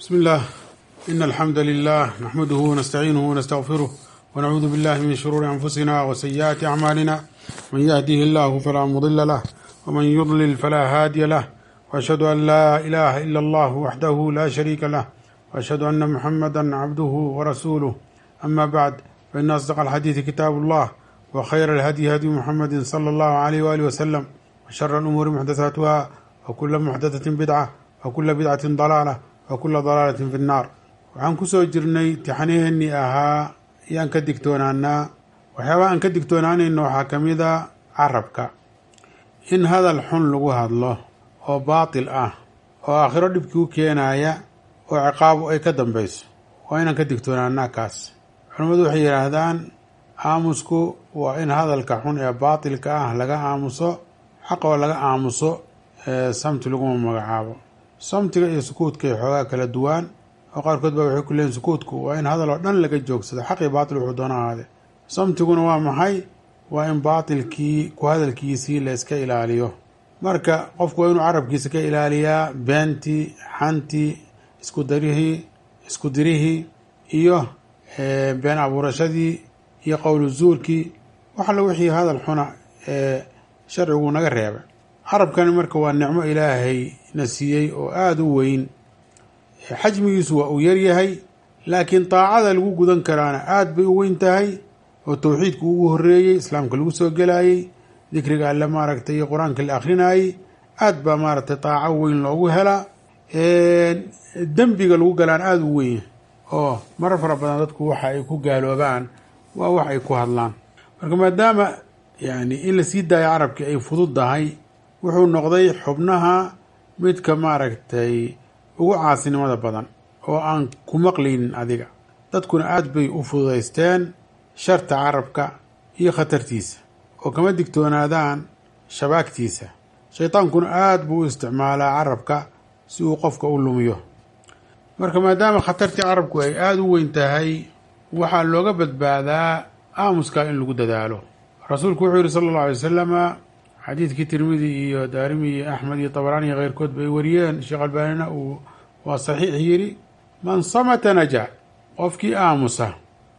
بسم الله إن الحمد لله نحمده ونستعينه ونستغفره ونعوذ بالله من شرور أنفسنا وسيئات أعمالنا من يهده الله فلا مضل له ومن يضلل فلا هادي له وأشهد أن لا إله إلا الله وحده لا شريك له وأشهد أن محمدا عبده ورسوله أما بعد فإن أصدق الحديث كتاب الله وخير الهدي هدي محمد صلى الله عليه وآله وسلم وشر الأمور محدثاتها وكل محدثة بدعة وكل بدعة ضلالة وكل ضلaalة fi الnaar waxaan kusoo jirnay tixaniheenii ahaa yaan ka digtoonaanaa waxyaabaha aan ka digtoonaanayno waxaa ka mid a carabka in hadal xun lagu hadlo oo baatil ah oo aakhiro dhibkii u keenaya oo ciqaabu ay ka dambeyso waa inaan ka digtoonaanaa kaas culimmadu waxay yidhaahdaan aamusku waa in hadalka xun ee baatilka ah laga aamuso xaqa oo laga aamuso samti laguma magacaabo samtiga iyo sukuudka ay xoogaa kala duwaan oo qaarkood baa waxay ku leeyiin sukuudku waa in hadal oo dhan laga joogsado xaqii baatil wuxuu doona ahaade samtiguna waa maxay waa in baatilkii ku hadalkiisii la iska ilaaliyo marka qofku waa inuu carabkiisa ka ilaaliyaa beentii xantii isku darihii isku dirihii iyo been abuurashadii iyo qowlu zuurkii wax alla wixii hadal xuna ee sharcigu naga reebay carabkani marka waa nicmo ilaahay na siiyey oo aada u weyn xajmigiisu waa uu yaryahay laakiin daacada lagu gudan karaana aada bay u weyn tahay oo towxiidku ugu horeeyey islaamka lagu soo gelayey dikriga alle maaragtay iyo qur-aanka la akrinayey aada baa maaragtay daaco weyn loogu helaa dembiga lagu galaan aada u weyn oo marar fara badan dadku waxa ay ku gaaloobaan waa wax ay ku hadlaan marka maadaama yani in la sii daayo carabkii ay fududdahay wuxuu noqday xubnaha midka maaragtay ugu caasinimada badan oo aan ku maqlaynin adiga dadkuna aada bay u fududaysteen sharta carabka iyo khatartiisa oo kama digtoonaadaan shabaagtiisa shaydaankuna aada buu u isticmaalaa carabka si uu qofka u lumiyo marka maadaama khatartii carabku ay aada u weyn tahay waxaa looga badbaadaa aamuska in lagu dadaalo rasuulku wuxuu yihi sala allahu alay wasalama xadiidkii tirmidi iyo daarimi iyo axmed iyo tabaraani iyo keyrkood bay wariyeen sheekh albaanina uu waa saxiix yidhi man samata najaa qofkii aamusa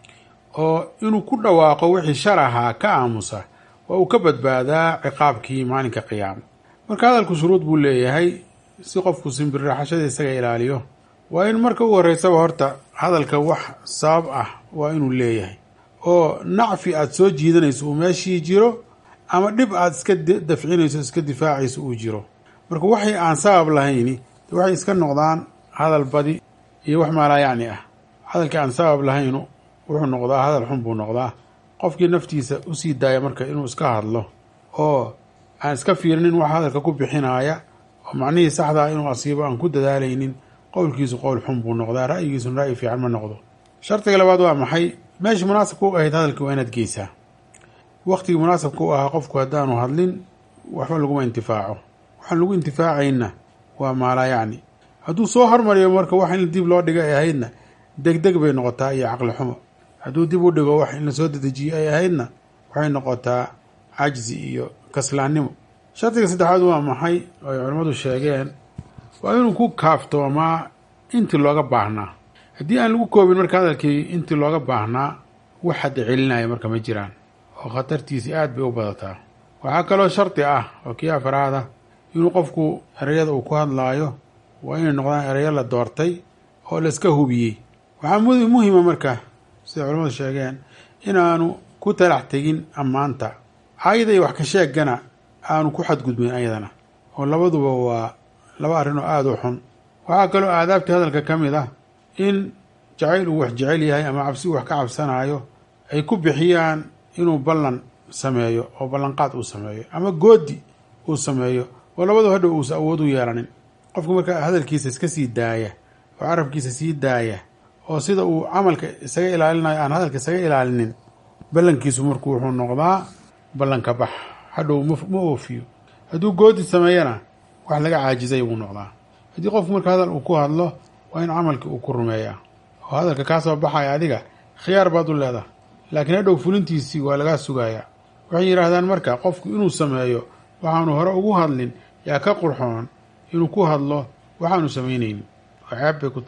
oo inuu ku dhawaaqo wixii shar ahaa ka aamusa waa uu ka badbaadaa ciqaabkii maalinka qiyaama marka hadalku shuruud buu leeyahay si qofku simbirraxashada isaga ilaaliyo waa in marka ugu horreysaba horta hadalka wax sabab ah waa inuu leeyahay oo nacfi aada soo jiidanayso uu meeshii jiro ama dhib aada iska dafcinayso iska difaacayso uu jiro marka waxay aan sabab lahayni waxay iska noqdaan hadal badi iyo wax maalaa yacni ah hadalkii aan sabab lahaynu wuxuu noqdaa hadal xun buu noqdaa qofkii naftiisa usii daaya marka inuu iska hadlo oo aan iska fiirinin wax hadalka ku bixinaaya oo macnihii saxdaa inuu asiibo aan ku dadaalaynin qowlkiisu qowl xun buu noqdaa ra'yigiisuna ra'yi fiican ma noqdo shardiga labaad waa maxay meeshii munaasabka u ahayd hadalkii waa inaad geysaa waktigii munaasabka u ahaa qofku haddaanu hadlin waxba laguma intifaaco waxaan lagu intifaacayna waa maalaa yacni hadduu soo hormariyo marka wax in dib loo dhigo ay ahaydna degdeg bay noqotaa iyo caqli xumo hadduu dib u dhigo wax in lasoo dedejiyo ay ahaydna waxay noqotaa cajzi iyo kaslaannimo shardiga saddexaad waa maxay oo ay culimmadu sheegeen waa inuu ku kaaftoomaa intii looga baahnaa haddii aan lagu koobin marka hadalkii intii looga baahnaa wax hadda celinaya marka ma jiraan oo khatartiisi aada bay u badataa waxaa kaloo shardi ah oo kii afaraada inuu qofku ereyada uu ku hadlaayo waa inay noqdaan ereyo la doortay oo la iska hubiyey waxaa muhima marka siday culamadu sheegeen inaanu ku talax tegin ammaanta caayada iyo wax ka sheegana aanu ku xadgudbin ayadana oo labaduba waa laba arrin oo aada u xun waxaa kaloo aadaabtii hadalka ka mid ah in jacayl uu wax jecel yahay ama cabsi uu wax ka cabsanaayo ay ku bixiyaan inuu ballan sameeyo oo ballanqaad uu sameeyo ama goodi uu sameeyo oo labadu hadhow uusa awood u yeelanin qofku marka hadalkiisa iska sii daaya oo carabkiisa sii daaya oo sida uu camalka isaga ilaalinayo aan hadalka isaga ilaalinin ballankiisu marku wuxuu noqdaa ballanka bax hadhow ma oofiyo hadduu goodi sameeyana wax laga caajizay buu noqdaa haddii qofku marka hadal uu ku hadlo waa in camalkii uu ku rumeeyaa oo hadalka kaa soo baxaya adiga khiyaar baad u leedahay laakiin hadhow fulintiisii waa lagaa sugayaa waxay yidhaahdaan marka qofku inuu sameeyo waxaanu hore ugu hadlin yaa ka qurxoon inuu ku hadlo waxaanu samaynaynin oo ceeb bay ku tahay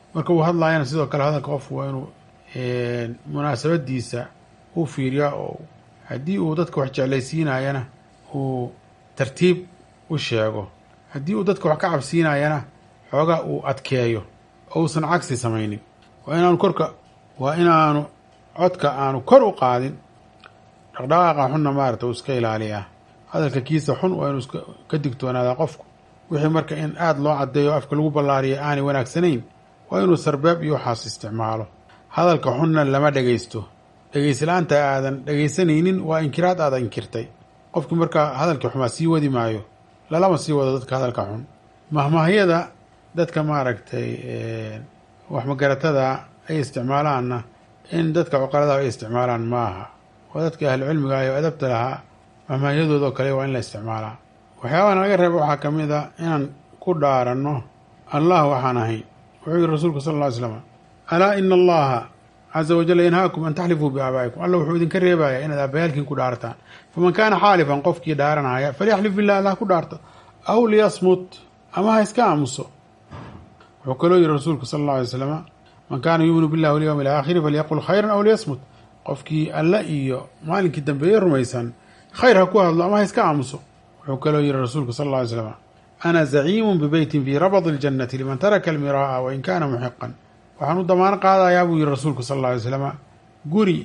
marka uu hadlaayana sidoo kale hadalka qofku waa inuu munaasabadiisa u fiiriyaa oo haddii uu dadka wax jeclaysiinayana uu tartiib u sheego haddii uu dadka wax ka cabsiinayana xoogaa uu adkeeyo oo uusan cagsi samaynin waa inaanu korka waa inaanu codka aanu kor u qaadin dhaqdhaqaaqa xunna maarata uu iska ilaaliyaa hadalka kiisa xun waa inuu ka digtoonaadaa qofku wixii marka in aada loo caddeeyo afka lagu ballaariyo aanay wanaagsanayn waa inuu sarbeeb iyo waxaas isticmaalo hadalka xunna lama dhegaysto dhegayslaanta aadan dhegaysanaynin waa inkiraad aada inkirtay qofkii markaa hadalkii xumaa sii wadi maayo lalama sii wado dadka hadalka xun mahmahyada dadka maaragtay wax magaratada ay isticmaalaanna in dadka cuqaladaha ay isticmaalaan ma aha oo dadka ahlucilmiga ah oo adabta lahaa mahmahyadoodao kale waa in la isticmaalaa waxyaabahan laga reeba waxaa ka mid a inaan ku dhaaranno allah waxaan ahayn wuxuu yihi rasuulku sal ll ly slam alaa ina allaha caza wajalla yanhaakum an taxlifuu biaabaa'ikum alla wuxuu idinka reebayaa inaad aabbayaalkiin ku dhaartaan faman kaana xaalifan qofkii dhaaranaya falyaxlif billah allah ku dhaarto aw liyasmut ama ha iska aamuso wuxuu kaloo yihi rasuulku sala alla alay slama man kaana yuuminu billahi walyowmi alaakhiri falyaqul khayran aw liyasmut qofkii alla iyo maalinkii dambeeye rumaysan khayr ha ku hadlo ama ha iska aamuso wuxuu kaloo yihi rasuulku sal alla alay slam ana zaciimun bibeytin fii rabadi اljannati liman taraka almiraa'a wain kaana muxiqan waxaan u damaano qaadayaa buu yihi rasuulku sal alla alay slama guri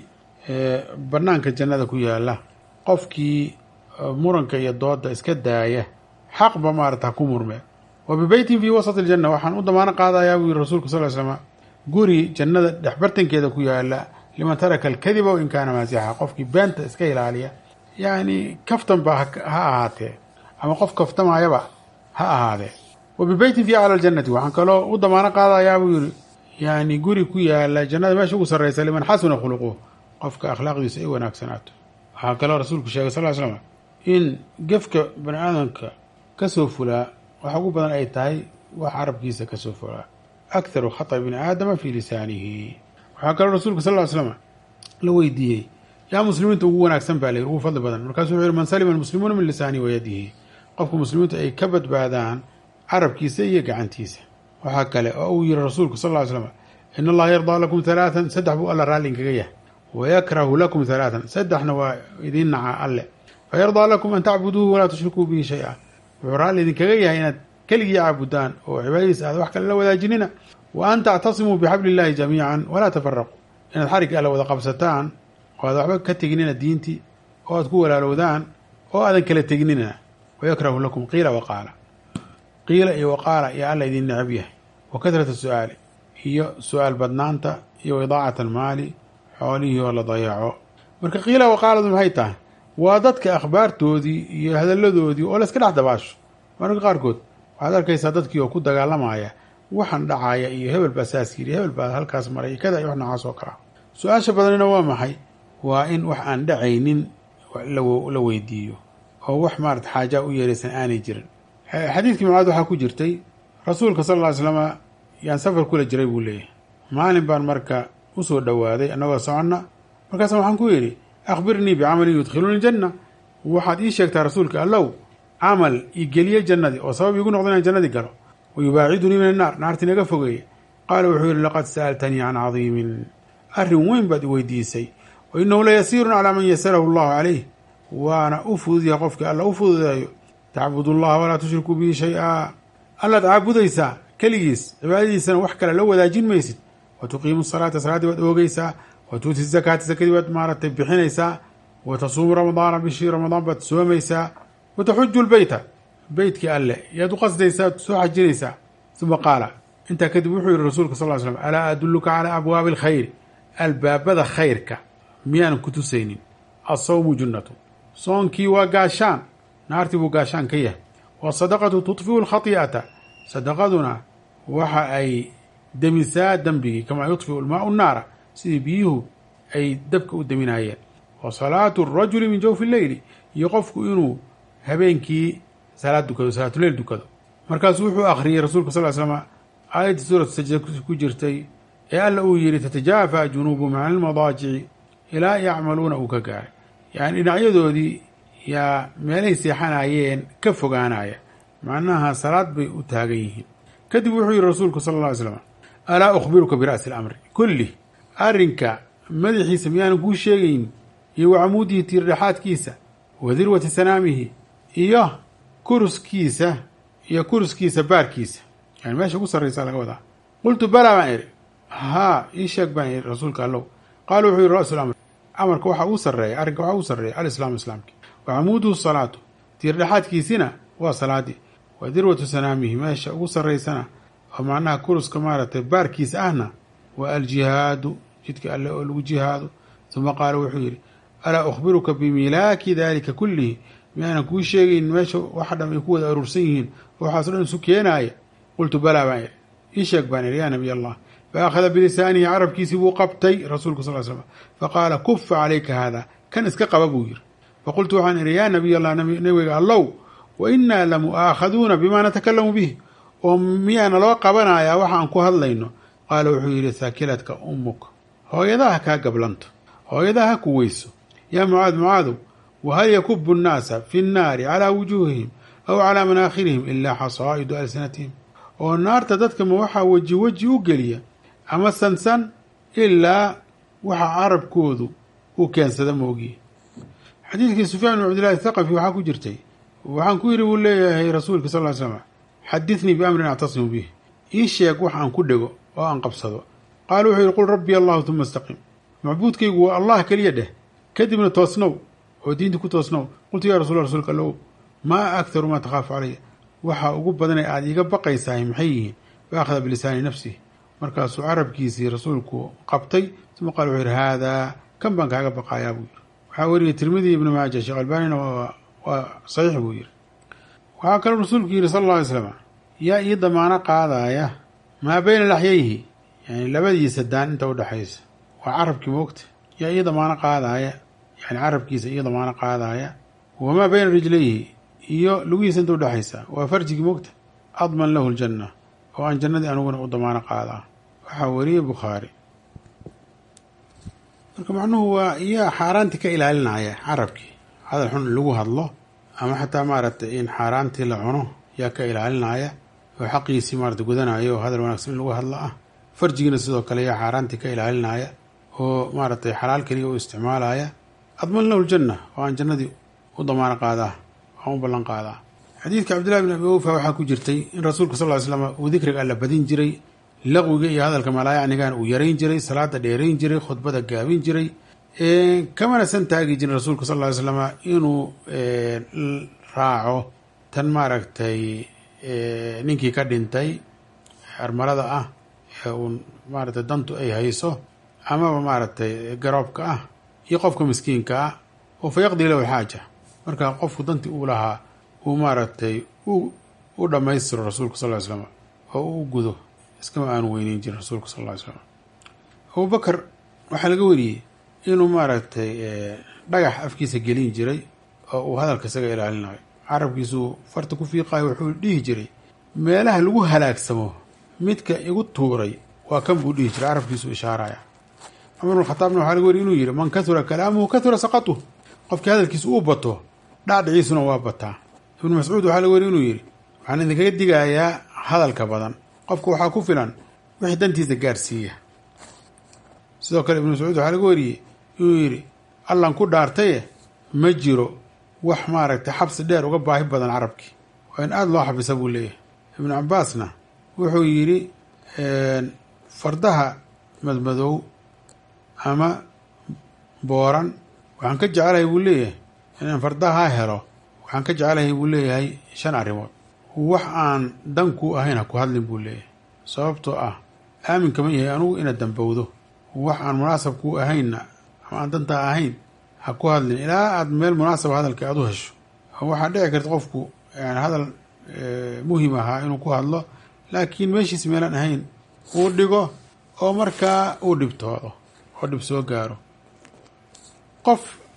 banaanka jannada ku yaala qofkii muranka iyo dooda iska daaya xaqba maarata ha ku murme wa bibeytin fii wasati aljanna waxaan u damaano qaadayaa buu yihi rasuulku sal ly slama guri jannada dhexbartankeeda ku yaala liman taraka alkadiba wain kaana maasixa qofkii beenta iska ilaaliya yacni kaftan ba ha ahaatee ama qof kaftamaayaba ha ahaadee wa bibeytin fii acla aljannati waxaan kaloo u damaano qaadayaa buu yihi yani guri ku yaala jannada meesha ugu sarreysa liman xasuna khuluquh qofka akhlaaqdiisa ay wanaagsanaato waxaa kaloo rasuulku sheegay sal ly slam in gefka bani aadamka kasoo fulaa wax ugu badan ay tahay wax carabkiisa kasoo fulaa akharu khata bni aadama fii lisaanihi waxaa kaloo rasuulku sal ly slam la weydiiyey yaa muslimiinta ugu wanaagsan baa layidhi ugu fadli badan markaasuu wuxu yihi man salima almuslimuuna min lisaanihi wayadihi qofka muslimiintu ay ka badbaadaan carabkiisa iyo gacantiisa waxaa kale oo uu yihi rasuulku sal ly slam in allaha yardaa lakum halaatan saddex buu alla raalli inkaga yahay wayakrahu lakum halaatan saddexna waa idiin naca alle fayardaa lakum an tacbuduuhu walaa tushrikuu bihi shay-a wuxuu raalli idinkaga yahay inaad keligii caabudaan oo cibaadadiisa aad wax kale la wadaajinina wa an tactasimuu bixabli illahi jamiican walaa tafaraquu inaad xarigga alle wada qabsataan oo aad waxba ka tegnina diintii oo aad ku walaalowdaan oo aadan kala tegnina wayakrahu lakum qiila waqaala qiila iyo waqaala iyo alla idin necab yahay wa kahrata su-aali iyo su-aal badnaanta iyo idaacat almaali xoolihii oo la dayaco marka qiila waqaaladu maxay tahay waa dadka akhbaartoodii iyo hadalladoodii oo layska dhex dabaasho mararka qaarkood waxaad arkaysaa dadkii oo ku dagaalamaya waxaan dhacaya iyo hebel baa saas yiri hebel baa halkaas maray kada iyo wax noocaas oo kalea su-aasha badanina waa maxay waa in wax aan dhacaynin la weydiiyo oo wax maarata xaajaa u yeeraysan aanay jirin xadiidkii mucaad waxaa ku jirtay rasuulka sal ll ly slama yaan safar kula jiray buu leeyahay maalin baan marka usoo dhowaaday annagoo soconna markaasa waxaan ku yidhi akhbirnii bicamalin yudkhiluni ljanna waxaad ii sheegtaa rasuulka allow camal ii geliye jannadii oo sabab iigu noqdo inaan jannadii galo wa yubaacidunii min annaar naartii naga fogeeya qaala wuxuu yidhi laqad sa'altanii can cadiimin arrin weyn baad i weydiisay wa innahu la yasiirun calaa man yasarahu allahu calayh waana u fududyahay qofkii alla u fududeeyo tacbud allaha walaa tushrikuu bihi shay-a allaad caabudaysaa keligiis cibaadadiisana wax kale la wadaajin maysid wa tuqiimu salaata salaaddii baad oogeysaa wa tuuti zakaata sakadii baad maaragtay bixinaysaa wa tasuumu ramadaana bishii ramadaan baad soomaysaa wa taxuju lbeyta beytkii alle yaad u qasdaysaa soo xajinaysaa uma qaala intaa kadib wuxuu yihi rasuulka sal ly slam alaa adulluka calaa abwaabi alkhayri albaabada khayrka miyaanan ku tusaynin alsawmu junnatu soonkii waa gaashaan naartii buu gaashaan ka yahay wasadaqatu tudfiu lkhati'ata sadaqaduna waxa ay demisaa dembigii kamaa yudfiu lmaau naara sidii biyuhu ay dabka u deminaayeen wa salaatu arajuli min jawfi leyli iyo qofku inuu habeenkii salaad dukado salaatuleyl dukado markaasuu wuxuu akhriyey rasuulka sal ly slama aayaddii suuratu sajda ku jirtay ee alla uu yihi tatajaafa junuubuhum can ilmadaajici ilaa yacmaluuna uu ka gaaray yacni dhinacyadoodii yaa meelay seexanayeen ka fogaanaya macnaha salaad bay u taagan yihiin kadib wuxuu yihi rasuulku sala alla ly slam alaa ukhbiruka bira'si alamri kulli arrinka madaxiisa miyaanan kuu sheegayn iyo wacamuudihi tiirdhexaadkiisa wa dirwati sanaamihi iyo kuruskiisa iyo kuruskiisa baarkiisa yani meesha ugu sarraysa laga wadaa qultu balaa baan idhi haa ii sheeg baan idhi rasuulka allow qaala wuxuu yihi ra'su lamr amarka waxaa ugu sarreeya arrinka waxaa ugu sarreeya alislaamu islaamki wa camuuduhu salaatu tiirdhexaadkiisina waa salaadii wa dirwatu sanaamihi meesha ugu sarraysana oo macnaha kuruska maaragtay baarkiisa ahna waa aljihaadu jidka alle oo lagu jihaado uma qaala wuxuu yidhi alaa ukhbiruka bimilaaki daalika kullihi miyaanan kuu sheegayn meesha waxa dham ay ku wada aruursan yihiin oo waxaaso dhan isu keenaaya qultu balaa baan idhi ii sheeg baan idhi yaa nabiy allah fa akhada bilisaanihi carabkiisii buu qabtay rasuulka sal slam faqaala kufa calayka haada kan iska qaba buu yidhi faqultu waxaan idhi yaa nabiy allah nabiga allow wa innaa lamu'aakhaduuna bimaa natakalamu bih oo miyaana loo qabanayaa waxa aan ku hadlayno qaala wuxuu yidhi thaakiladka ummuk hooyadaha kaa gablanto hooyadaha ha ku weyso yaa mucaad mucaadow wahal yakubu nnaasa fi nnaari calaa wujuuhihim aw calaa manaakhirihim ilaa xasaa'idu alsinatihim oo naarta dadka ma waxaa weji weji u geliya ama sansan ilaa waxa carabkoodu uu keensada moogiye xadiidkii sufyaan bn cabdillahi thaqafi waxaa ku jirtay waxaan ku yidhi buu leeyahay rasuulka sal ly slam xadithnii biamrin actasimu bih ii sheeg wax aan ku dhego oo aan qabsado qaala wuxuu yidhi qul rabbi allahu tuma istaqim macbuudkaygu waa allah keliya dheh kadibna toosnow oo diinta ku toosnow qultu yaa rasul rasuulka allow maa akharu maa takhaafu calaya waxa ugu badanay aada iiga baqaysahay maxay yihiin fa akhada bilisaani nafsih markaasuu carabkiisii rasuulku qabtay uma qaala wuxuu yidhi haadaa kan baan kaaga baqaayaa buu yidhi waxaa wariyay tirmidi ibnu maaja sheekh albaanina waa saxiix buu yidhi waxaa kaloo rasuulku yidhi sala alla alay slam yaa ii damaano qaadaaya maa beyna laxyayhi yani labadiisa daan inta udhexaysa waa carabkii moogta yaa ii damaano qaadaaya yani carabkiisa ii damaano qaadaaya wamaa beyna rijlayhi iyo lugihiisa inta udhexaysa waa farjigii moogta adman lahu ljanna oo aan jannadii aniguna u damaano qaadaa waxaa wariyey bukhaari marka macnuhu waa iyaa xaaraantii ka ilaalinaya carabkii hadal xun in lagu hadlo ama xataa maaragtay in xaaraantii la cuno yaa ka ilaalinaya oo xaqiisii maarata gudanaya oo hadal wanaagsan in lagu hadlo ah farjigiina sidoo kale yaa xaaraantii ka ilaalinaya oo maaragtay xalaal keliya u isticmaalaya adman lahu ljanna oo aan jannadii u damaano qaadaa aan u ballan qaadaa xadiidka cabdillahi bin abi awfa waxaa ku jirtay in rasuulka sal ly slam uu dikriga alla badin jiray laqwiga iyo hadalka malaayacnigan uu yarayn jiray salaada dheerayn jiray khudbada gaabin jiray kamana san taagi jirin rasuulka sal ly slam inuu raaco tan maaragtay ninkii ka dhintay armalada ah ee uu maaragtay dantu ay hayso amaba maaragtay garoobka ah iyo qofka miskiinka ah oo fa yaqdii lahu xaaja marka qofku dantii uu lahaa uu maaragtay u dhammaystiro rasuulka sal ly slam oo u gudo iskama aanu weyneyn jirin rasuulka sal ly slam abubakar waxaa laga wariyey inuu maaragtay dhagax afkiisa gelin jiray oo uu hadalka isaga ilaalinayo carabkiisuu farta ku fiiqayo wuxuu dhihi jiray meelaha lagu halaagsamo midka igu tuuray waa kan buu dhihi jiray carabkiisuu ishaaraya cumar bn khataabna waxaa laga wariyay inuu yidhi man kahura kalaamuhu kahura saqatuh qofkii hadalkiisa uu bato dhacdhiciisuna waa bataa ibnu mascuud waxaa laga wariyay inuu yidhi waxaan idinkaga digayaa hadalka badan qofka waxaa ku filan wixii dantiisa gaarsiiya sidoo kale ibnu mascuud waxaa laga wariyey inuu yidhi allan ku dhaartaye ma jiro wax maaragtay xabsi dheer uga baahi badan carabkii waa in aada loo xabisa buu leeyahay ibnu cabaasna wuxuu yidhi fardaha madmadow ama booran waxaan ka jecelahay buu leeyahay inaan fardaha helo waxaan ka jecelahay buu leeyahay shan arrimood wax aan dan ku ahayn ha ku hadlin buu leeyahay sababtoo ah aamin kama yahay anugu inaad dambowdo wax aan munaasab kuu ahaynna ama aan dantaa ahayn ha ku hadlin ilaa aad meel munaasaba hadalka aada u hesho waxaa dhici karta qofku yani hadal muhim ahaa inuu ku hadlo laakiin meeshiis meelaan ahayn uu dhigo oo markaa uu dhibtoodo oo dhib soo gaaro qof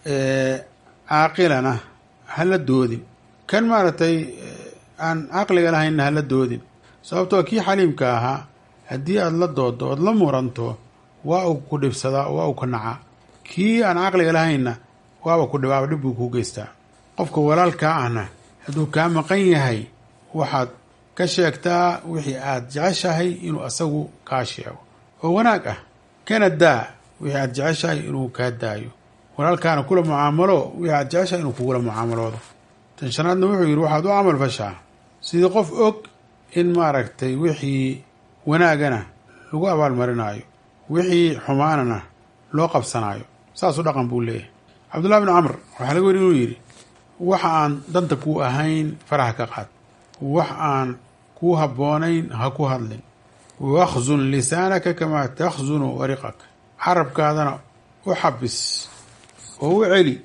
caaqilana hala doodin kan maaragtay aan caqliga lahaynna hala doodin sababtoo kii xaliimka ahaa haddii aada la doodo ood la muranto waa uu ku dhibsadaa waa uu ka nacaa kii aan caqliga lahaynna waaba ku dhibaaba dhib buu kuu geystaa qofka walaalkaa ahna hadduu kaa maqan yahay waxaad ka sheegtaa wixii aada jeceshahay inuu asagu kaa sheego oo wanaag ah kana daa wixii aada jeceshahay inuu kaa daayo walaalkaana kula mucaamalo wixii aada jeceshahay inuu kugula mucaamaloodo tan shanaadna wuxuu yidhi waxaad u camal fashaa sidii qof og in maaragtay wixii wanaagana lagu abaalmarinaayo wixii xumaanana loo qabsanaayo saasuu dhaqan buu leeyahay cabdullahi bn camr waxaa laga weri inuu yidhi wax aan danta kuu ahayn faraha ka qaad wax aan kuu habboonayn ha ku hadlin wakhzun lisaanaka kamaa takhzunu wariqak carabkaadana u xabis oo u celi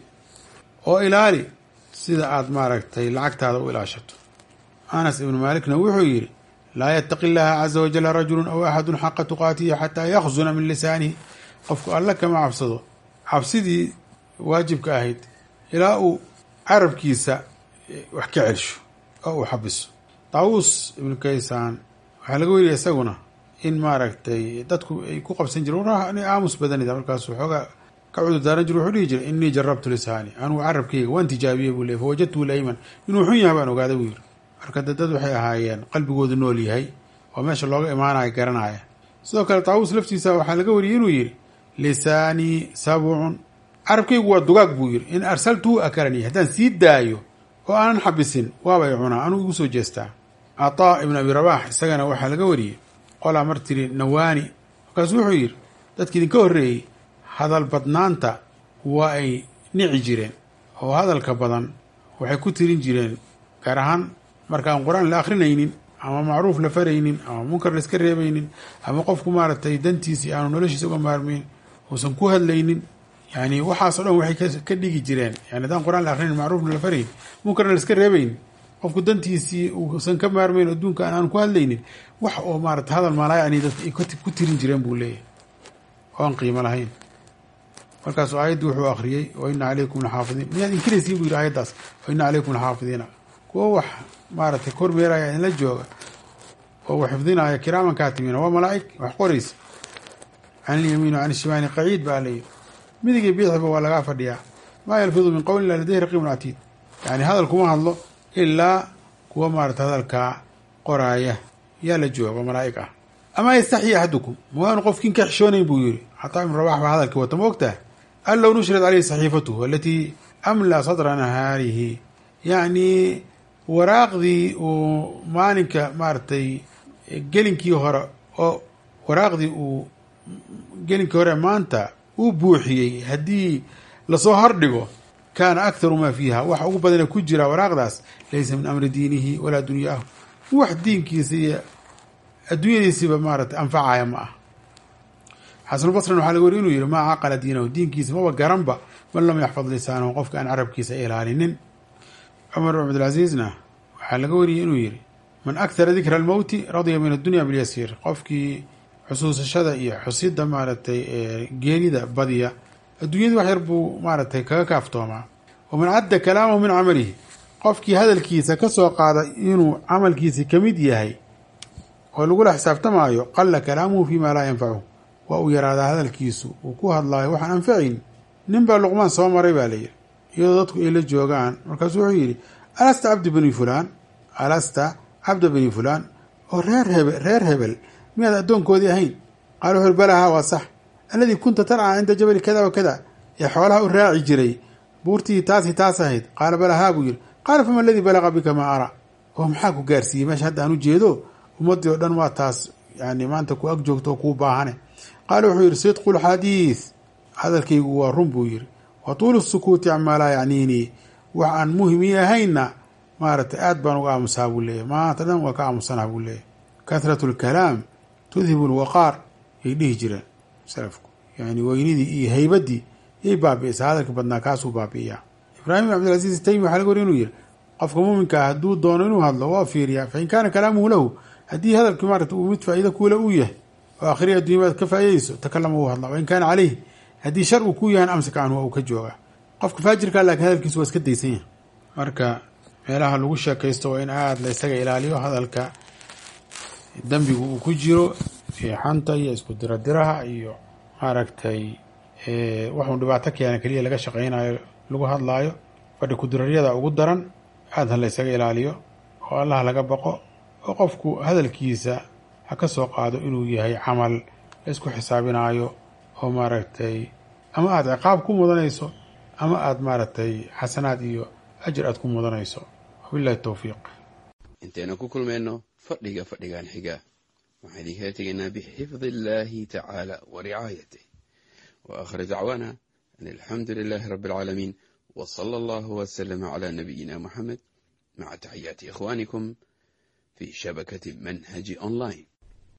oo ilaali sida aada maaragtay lacagtaada u ilaashato anas ibnu maalikna wuxuu yidhi laa yataqi llaha caza wajala rajulu aw axadu xaqa tuqaatihi xataa yakhzuna min lisaanihi qofku alle kama cabsado cabsidii waajibka ahayd ilaa uu carabkiisa wax ka celsho oo uu xabiso daawuus ibnu kaysaan waxaa laga weriya isaguna in maaragtay dadku ay ku qabsan jireen aamus badanida markaasuu xoogaa ka cudur daaran jir wuxuu dhihi jiray inii jarabtu lisaani anugu carabkayga waan tijaabiyey buu ley fawajadtuu layman inuu xun yahay baan ogaada buu yiri marka de dad waxay ahaayeen qalbigoodu nool yahay oo meesha looga imaanaya garanaya sidoo kale taawuus laftiisa waxaa laga wariyey inuu yidhi lisaanii sabcun carabkaygu waa dugaag buu yidhi in arsaltuu akaranii haddaan sii daayo oo aanan xabisin waabay cunaa anuu igu soo jeestaa cataa ibn abi rabax isagana waxaa laga wariyey qolaa mar tiri nawaani markaasuu wuxuu yidhi dadki idinka horreeyey hadal badnaanta waa ay nici jireen oo hadalka badan waxay ku tirin jireen gaar ahaan markaan qur-aan la akrinaynin ama macruuf la faraynin ama munkar la iska reebaynin ama qofku maaragtay dantiisii aanu noloshiisa uga maarmeyn uusan ku hadlaynin yani waxaasoo dhan waxay ka dhigi jireen yani haddaan qur-aan la akrinayn macruufna la farayn munkarna la iska reebaynin qofku dantiisii uusan ka maarmayn adduunka aan ku hadlaynin wax oo maarata hadal maalaayacni dadka ay ku tirin jireen buu leeyahay oo aan qiimo lahayn markaasuu aayaddii wuxuu akhriyey wa ina calaykum laxaafidiin miyaad inkiraysiin buu yidhi aayaddaas wa ina calaykum laxaafidiina kuwa wax maaragtay kormeeraya idinla jooga oo wax xifdinaya kiraaman kaatimiina waa malaa'ig wax qoraysa can ilyamiin wa can ishimaani qaciid baa layidhi midigii biixiba waa lagaa fadhiyaa maa yalfidu min qowlin ila ladayhi raqiibun catiid yani hadal kuma hadlo ilaa kuwa maarata hadalkaa qoraaya yaa la jooga malaa'ig ah amaa yastaxyi axadukum ma waanu qofkiin ka xishoonayn buu yidhi xataa ibnu rabax baa hadalkii wata ma ogtaha an low nushrat caleyhi saxiifatuhu alatii amlaa sadra nahaarihi yacni waraaqdii uu maalinka maaragtay gelinkii hore oo waraaqdii uu gelinkii hore maanta uu buuxiyey haddii lasoo hordhigo kaana akharu maa fiiha waxa ugu badana ku jira waraaqdaas laysa min amri diinihi walaa dunyaahu wax diinkiisa iyo adduunyadiisiba maarata anfacaya ma ah xasanulbasrin waxaa laga wariy inuu yihi maa caqala diinahu diinkiisa maba garanba man lam yaxfad lisaanahu qofka aan carabkiisa ilaalinin cumar bin cabdilcasiisna waxaa laga wariyey inuu yihi man akhara dikra almowti radiya min addunya bilyasiir qofkii xusuusashada iyo xusida maaragtay geerida badiya adduunyadii wax yar buu maaragtay kaga kaaftoomaa waman cadda kalaamahu min camalihi qofkii hadalkiisa ka soo qaada inuu camalkiisi ka mid yahay oo lagula xisaabtamaayo qalla kalaamuhu fii maa laa yanfacuhu waa uu yaraadaa hadalkiisu uu ku hadlaayo waxaan anfacayn nin baa luqmaan soo maray baa layidhi iyadoo dadku ay la joogaan markaasuu wuxuu yidhi alasta cabdi bani fulaan alasta cabda bani fulaan oo reer hebe reer hebel miyaad addoonkoodii ahayn qaala wuxu uri balahaa waa sax alladii kunta tarcaa cinda jabali kada wa kada ee xoolaha u raaci jiray buurtii taasi taas ahayd qaala balahaa buu yidhi qaala fama aladii balaqa bika maa ara oo maxaa ku gaarsiiyey meesha hadda aan u jeedo ummaddii oo dhan waa taas yani maanta ku ag joogto oo kuu baahane qaala wuxuu yidhi sidqu lxadiid hadalkaygu waa run buu yidhi wa tuulu sukuuti camaa laa yacniinii wax aan muhimi ahaynna maaragtay aad baan uga aamusaa buu leeyahy maanta dhan waa ka aamusanaa buu leeyahy kahratu lkalaam tudhibu lwaqaar yay dhihi jireen salafku yani weynidii iyo haybaddii yay baabi'isaa hadalka badnaa kaasuu baabi'iyaa ibraahim bin cabdilcasiis taymi waxaa laga wariy inuu yihi qofka muuminka ah hadduu doono inuu hadlo waa fiiriyaa fain kaana kalaamuhu lahu haddii hadalkii maarata uu mid faa'iida kuula uu yahay oo akhriya addunyamaad ka faa'idayso takalama uu hadlaa wain kaana caleyh haddii shar uu ku yahan amsaka canhu waa uu ka joogaa qofka faajirkaa laakiin hadalkiisu waa iska daysan yahay marka meelaha lagu sheekaysto waa in aada la ysaga ilaaliyo hadalka dembigu uu ku jiro xanta iyo isku diradiraha iyo maaragtay waxuu dhibaato keena keliya laga shaqaynayo lagu hadlaayo fadhi kudiraryada ugu daran aada ha la ysaga ilaaliyo oo allaha laga baqo oo qofku hadalkiisa ha ka soo qaado inuu yahay camal la isku xisaabinaayo oo maaragtay ama aada ciqaab ku mudanayso ama aada maaragtay xasanaad iyo ajir aada ku mudanayso wabillahi towfiiq intaynu ku kulmayno fadhiga fadhigan xiga waxaan idinkala tegaynaa bixifdi illaahi tacaala wa ricaayatih wa aakhir dacwaana an alxamdu lilaahi rabbi alcaalamiin wa sala allahu wasalama calaa nabiyina moxamed maca taxiyaati ikhwaanikum fi shabakati manhaji online